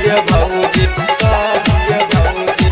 कहिए भौजी कहिए भौजी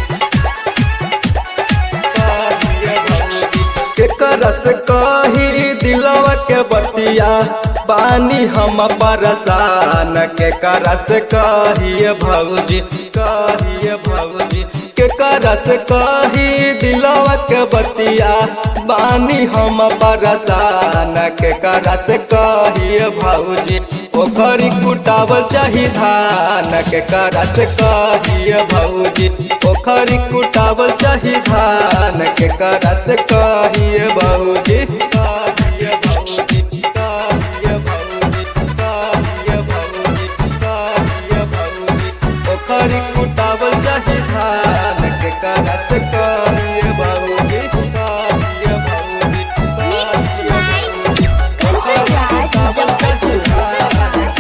कहिए भौजी केकर से कही दिलवा के बतिया पानी हम परसान के करस कहिए भौजी कहिए भौजी के करस कही दिलवा के बतिया बानी हम परसान के करस कहिए भौजी पोखरी कुटावल चाही धान के करस कहिए भौजी पोखरी कुटावल चाही धान के करस कहिए भौजी कहिए भौजी कहिए भौजी कहिए भौजी कहिए भौजी पोखरी कुटावल चाही धान के करस कहिए भौजी कहिए भौजी Mixed कहिए by भौजी Raj Muzaffarpur.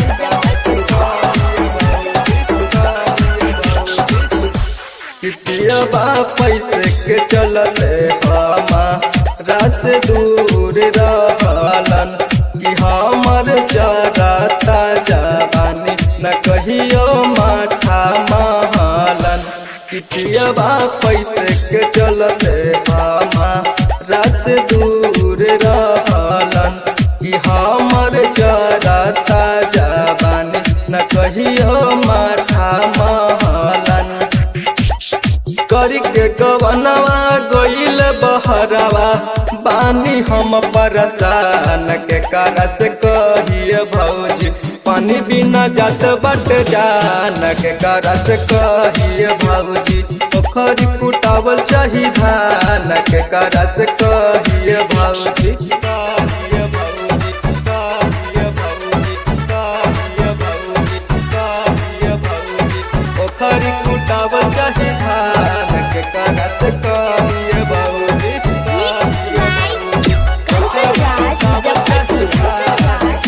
किटिया पैसे के चलते हमा रास दूर रहलन कि हमर जरा ताजा बानी न कहियो माथा महलन किटिया पैसे के चलते हमा रास दूर रहलन कि हमर जरा ताजा बानी न कहियो माथा महलन करी के गवनवा गईल बहरवा बानी हम परसान के करस कहिए भौजी पानी बिना जात बट जान के करस कहिए भौजी पोखरी कुटावल चाही धान के करस कहिए भौजी कहिए भौजी कहिए भौजी कहिए भौजी कहिए भौजी पोखरी कुटावल चाही धान के करस कहिए भौजी Mixed by Raj Muzaffarpur.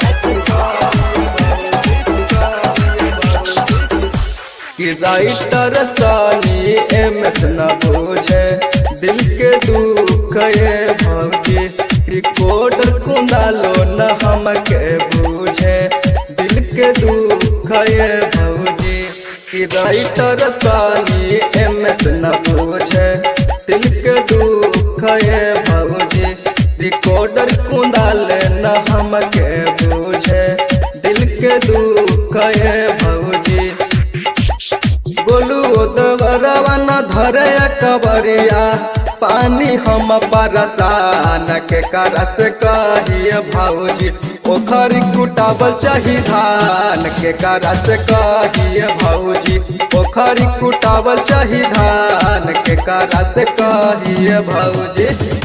कि राइटर सानी एम एस न बूझे दिल के दुख ये भौजी रिकॉर्डर कुंदालो न हमके बूझे दिल के दुख ये भौजी कि राइटर सानी एम एस न बूझे दिल के दुख ये भौजी रिकॉर्डर कुंदाल न हमके बूझे दिल के दुख ये भौजी गोलू दवरवा न धरे कबरिया पानी हम परसान के करस कहिए भौजी पोखरी कुटावल चाही धान के करस कहिए भौजी पोखरी कुटावल चाही धान के करस कहिए भौजी